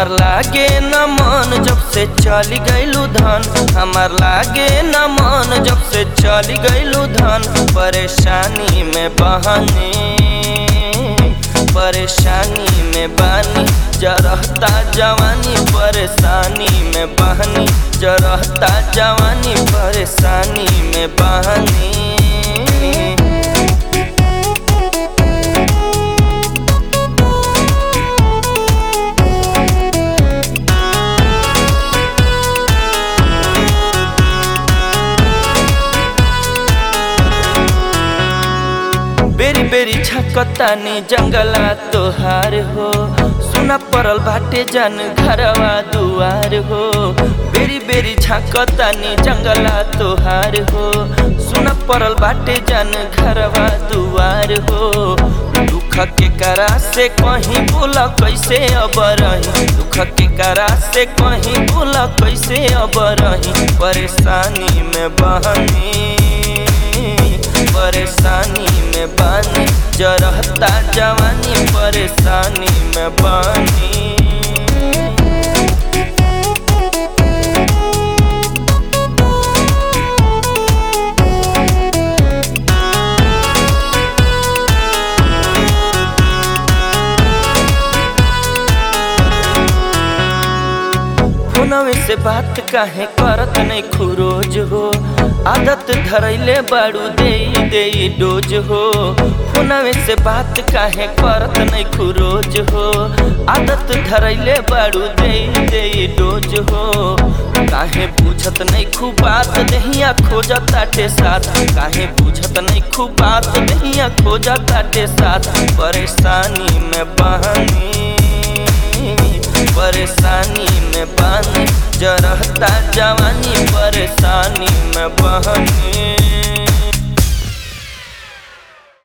हमार लागे न मन जब से चली गईलू धन हमार लागे न मन जब से चली गईलू धन परेशानी में बहने परेशानी में बानी जरहता जवानी परेशानी में बहनी जरहता जवानी परेशानी में बहनी बेरी बेरी छकतानी जंगला तोहार हो सुना पड़ल बाटे जन घरवा दुआर हो बेरी बेरी छकतानी जंगला तोहार हो सुना पड़ल बाटे जन घरवा दुआर हो दुख के करा से कहीं बोला कैसे अब रही दुख के करा से कहीं बोला कैसे अब रही परेशानी में बहनी परेशानी में बानी जरहता जवानी परेशानी में बानी फोनवे से बात काहे करत नहीं खुरोज हो आदत धरैले बाड़ू दे दे डोज हो फोनवे से बात काहे करत नहीं खुरोज हो आदत धरैले बाड़ू दे दे डोज हो काहे पूछत नहीं खूब बात दहिया खोजत ताटे साथ काहे पूछत नहीं खूब बात दहिया खोजत ताटे साथ परेशानी में बहनी परेशानी में बानी जरहता जवानी परेशानी में बहनी